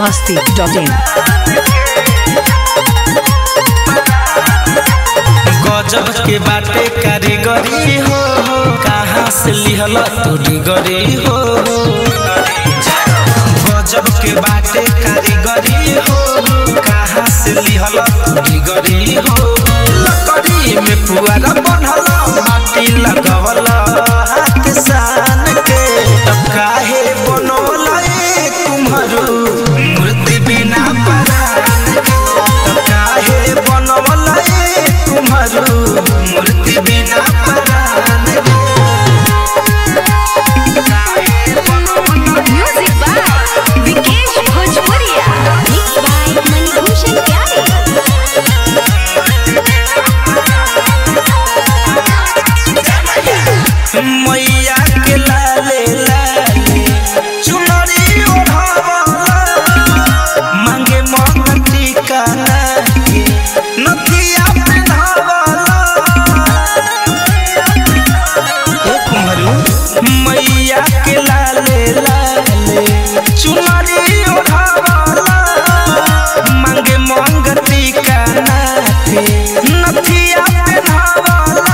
masti.in. गजब के बाटे कारीगरी हो कहाँ से लिहल तोरी गरी हो गजब के बाटे कारीगरी हो कहाँ से लिहल तोरी गरी हो लकड़ी में पुआरा बनल माटी लगवल हाथ सान के तब काहे बनौल ए कुम्हरू मूर्ति बिना परान के तब काहे बनौल ए कुम्हरू मूर्ति बिना परान के Music by Vikesh Bhojpuria. Mixed by Manibhushan Pyare. मैया के लाले लाले चुनरी ओढ़ावला मांगे मन टीका के नथिया पेन्हावला ए कुंहरू मैया के लाले लाले चुनरी ओढ़ावला मांगे मन टीका के नथिया पेन्हावला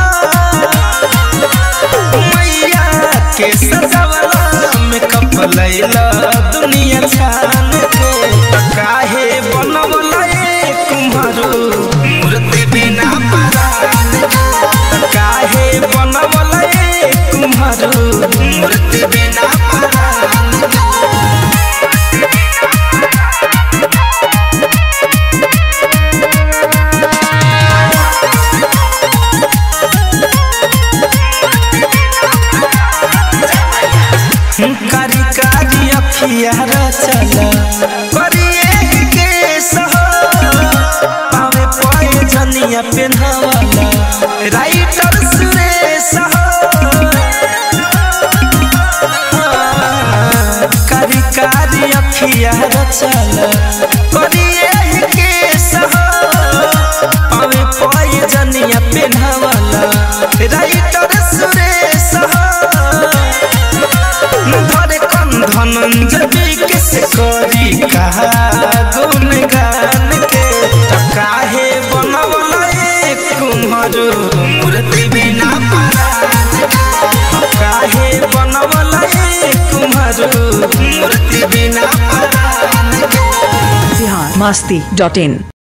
मैया के सजावला में कपलैला दुनिया छान के त काहे बनवला ए कुम्हरू मूर्ति बिना परान के त काहे बनवला ए कुम्हरू मूर्ति बिना परान के कारी कारी अखिया चल करिए के सह पावे पाए जनिया पेन्हवाला राइटर सुरेश कारी कारी अखिया चल करिए के सह पावे पाए जनिया पेन्हवाला राइटर सुरेश धरे कन धनंजय के से करी कहा गुन गान के त काहे बनवला ए कुम्हरू मूर्ति बिना परान के काहे बनवला ए कुम्हरू मूर्ति बिना परान के Bihar masti.in.